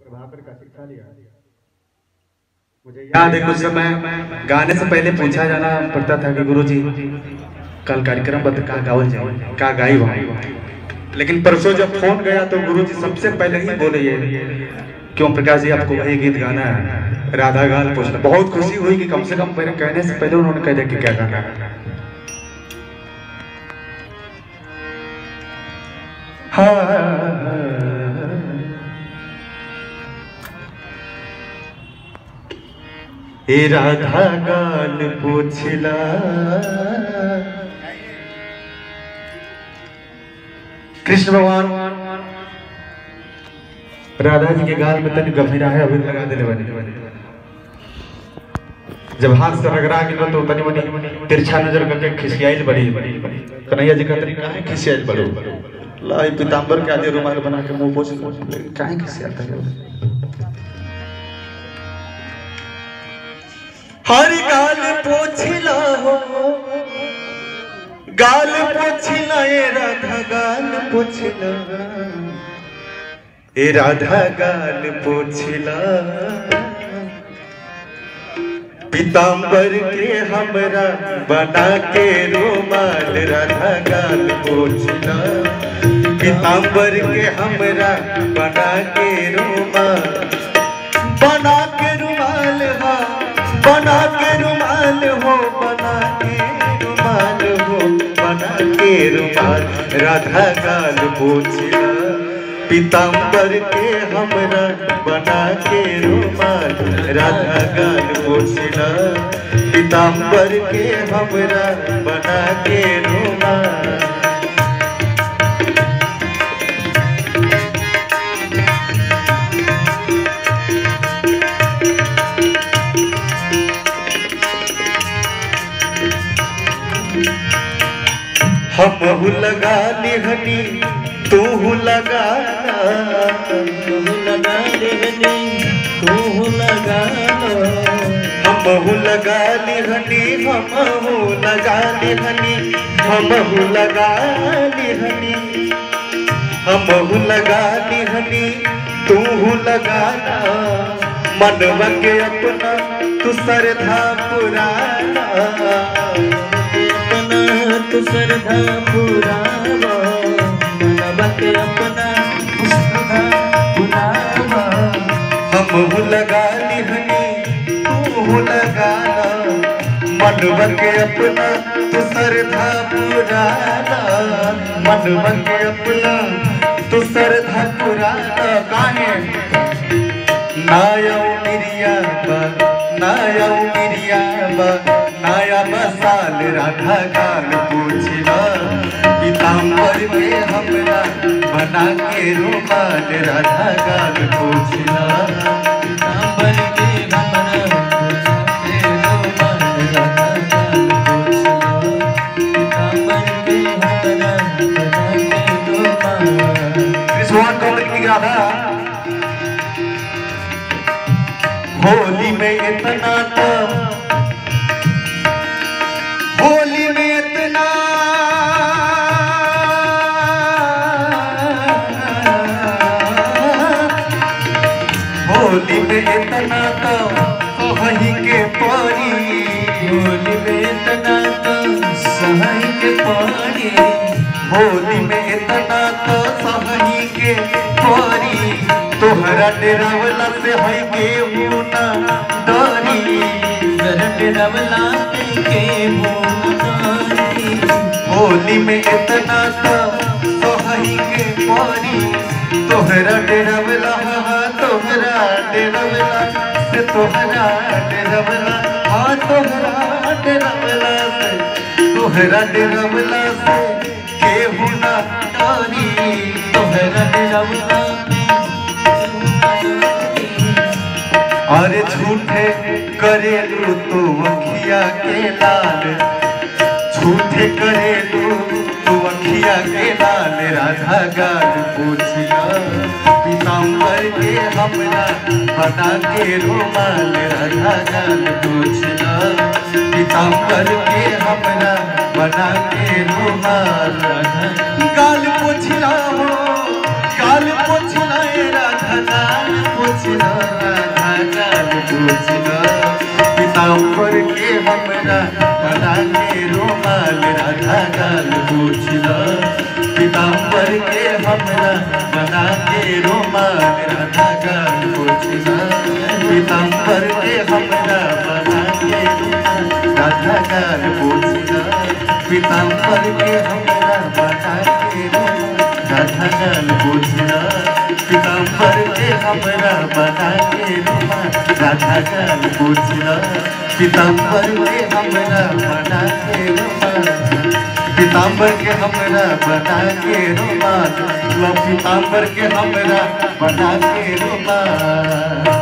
वहां पर का शिक्षा लिया मुझे याद है कुछ समय गाने से पहले पूछा जाना पड़ता था कि गुरुजी कल कार्यक्रम बता का गावल जाए का गाई वहाँ लेकिन परसों जब फोन गया तो गुरुजी सबसे पहले ही बोले ये क्यों प्रकाश जी आपको वही गीत गाना है राधा गान पूछना बहुत खुशी हुई कि कम से कम मेरे कहने से पहले उन्होंने कह दिया कि क्या गाना है हाँ हे राधा गाल पोछला कृष्ण भगवान राधा जी के गाल में तनी गंभीरा है अभी लगा देले बने जब हाथ से रगड़ा गेलो तो तनी मनी तिरछा नजर करके खिसियाइल बड़ी कन्हैया जी कहते काहे खिसियाइल बड़ो लाई पीतांबर के आदि रुमाल बना के मुंह पोछ काहे खिसियाता है हर गाल पोछला हो गाल पोछला ए राधा गाल पोछला ए राधा गाल पोछला पीतांबर के हमरा बना के रुमाल राधा गाल पोछला पीतांबर के हमरा बना के रुमाल बना के रुमाल हा बना के रुमाल हो बना के रुमाल हो बना के रुमाल राधा गाल पोछला पीतांबर के हमरा बना के रुमाल राधा गाल पोछला पीतांबर के हमरा बना के रुमाल हम लगा लिहनी तू लगा तू लगा देहनी तू लगा हम लगा लिहनी हम लगा लिहनी हम लगा लिहनी हम लगा लिहनी तू लगाना मनवा के अपना तू सरधा पुराना अपना तू श्रद्धा पुरावा मनवा के अपना श्रद्धा पुरावा हम लगा लिहनी तू लगाना मनवा के अपना तू सरधा पुराना मनवा के अपना तू सरधा पुराना काहे नाया मिरिया बा नाया मिरिया बा नाया बसाल राधा गाल पूछला पीताम्बर में हमरा बना के रुमाल राधा गाल पूछला पीताम्बर के हमरा के रोमान राधा गाल पोछला पीताम्बर के हमरा के रोमान कृष्ण कमल की राधा होली में इतना तो होली में इतना होली में इतना तो वही के परी होली में तना तो सहाय के पानी होली में इतना तो सही के परी तोहरा डेरावला से है के मुना डरी दरट रवला के मोनारी होली में इतना तो सही के परी तोहरा डेरावला हाँ तोहरा डेरावला से तोहरा डेरावला हाँ तोहरा डेरावला से तोहरा डेरावला से केहू ना डरी तोहरा रवला अरे झूठे करेलू तू अखिया के लाल झूठे करेलू तू अखिया के लाल राधा गाल पूछला पीताम्बर के हमरा बना के रुमाल राधा गाल पूछला पीताम्बर के हमरा बना के रुमाल राधा गाल पूछला हो गाल पूछला ए राधा गाल पूछला पूछलो राधा गाल पूछलो पीताम्बर के हमरा बना के रुमाल राधा गाल पूछलो पीताम्बर के हमरा बना के रुमाल राधा गाल पूछलो पीताम्बर के हमरा बना के रुमाल राधा गाल पूछलो पीताम्बर के हमरा बना के रुमाल राधा गाल पूछलो पीताम्बर के हमरा बना के रुमाल राधा गाल पूछलो पीताम्बर के हमरा बना के रुमाल पीताम्बर के हमरा बना के रुमाल लो पीताम्बर के हमरा बना के रुमाल